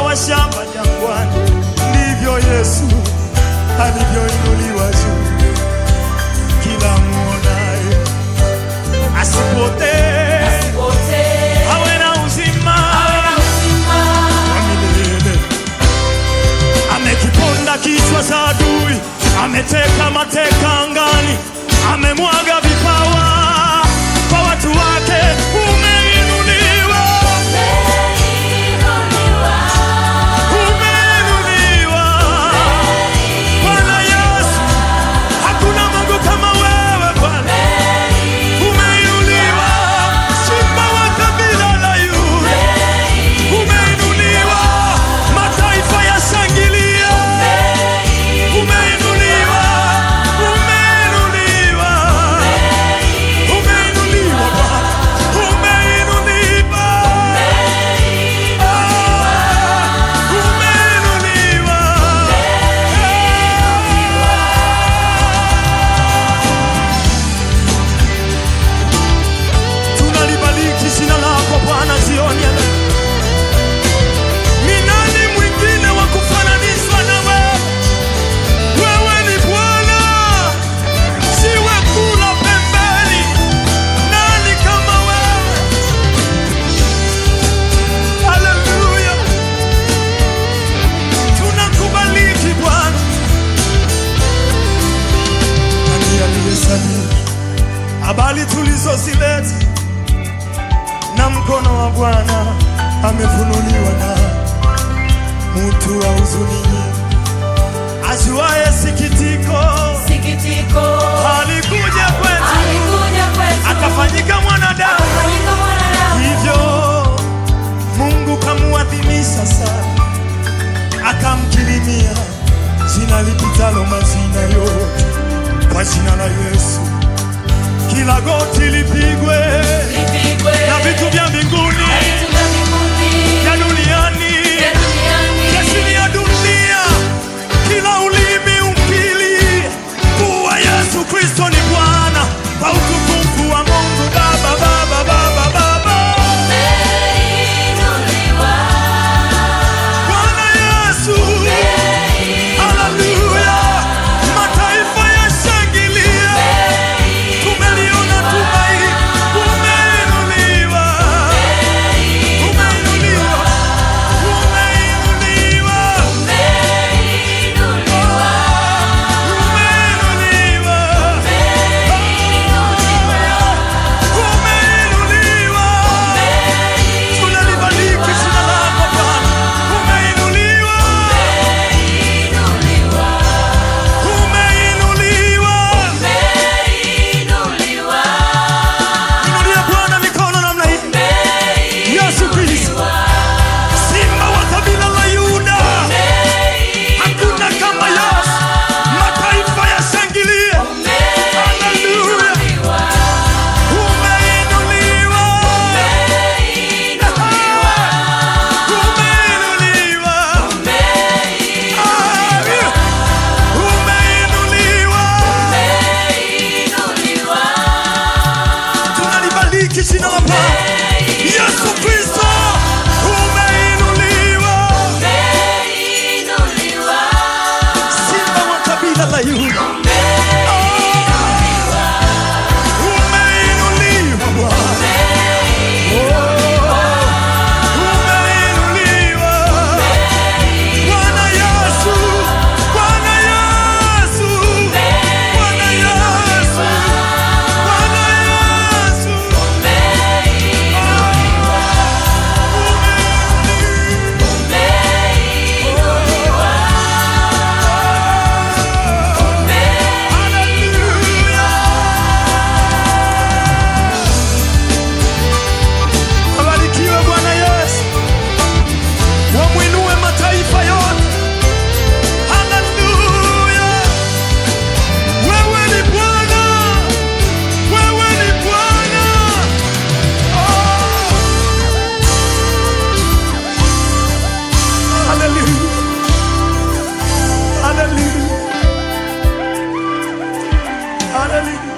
wa shamba jangwani, ndivyo Yesu alivyoinuliwa juu. Kila mwonaye asipotee, awe na uzima wa milele. Amekiponda kichwa cha adui, ameteka mateka angani, amemwaga vipawa kwa watu wake. Umeinuliwa, umeinuliwa Bwana Yesu, hakuna Mungu kama wewe Bwana. Umeinuliwa, simba wa kabila la Yuda. Umeinuliwa, mataifa yashangilia. Umeinuliwa, umeinuliwa, umeinuliwa Bwana, umeinuliwa, Ah, umeinuliwa. Tunalibariki jina lako Bwana jioni ya leo. Ni nani mwingine wa kufananishwa na wewe? Wewe ni Bwana, siwe kula pembeni. Nani kama wewe? Haleluya, tunakubariki Bwana. Nani aliyesadiki habari tulizozileta na mkono wa Bwana amefunuliwa na mtu wa huzuni nyingi, ajuaye sikitiko, Sikitiko alikuja kwetu alikuja kwetu akafanyika mwanadamu, akafanyika mwanadamu, hivyo Mungu kamuadhimisha sana, akamkirimia jina lipitalo majina yote, kwa jina la Yesu kila goti lipigwe lipigwe na vitu vya mbinguni na vitu vya mbinguni vya duniani vya duniani vya chini ya dunia, kila ulimi ukili kuwa Yesu Kristo ni Bwana, kwa utukufu wa Mungu Baba, Baba, Baba, Baba. Umeinuliwa, Bwana Yesu, haleluya, mataifa yashangilia, tumeliona tumaini, umeinuliwa, umeinuliwa, umeinuliwa, umeinuliwa, umeinuliwa, tunalibariki jina lako Bwana, umeinuliwa, umeinuliwa. umeinuliwa, Inulia Bwana mikono namna hii. Yesu Kristo, simba wa kabila la Yuda, hakuna kama Yesu. Mataifa yashangilie, haleluya, umeinuliwa, umeinuliwa, umeinuliwa. Tunalibariki jina la Bwana Yesu Kristo, umeinuliwa, simba wa kabila la Yuda. Umeinuliwa Bwana. Umeinuliwa. Bwana Yesu, Bwana Yesu, Bwana Yesu, Bwana Yesu. Abarikiwe Bwana Yesu, wamwinue mataifa yote. Haleluya! Wewe ni Bwana, wewe ni Bwana. Oh! Haleluya! Haleluya! Haleluya!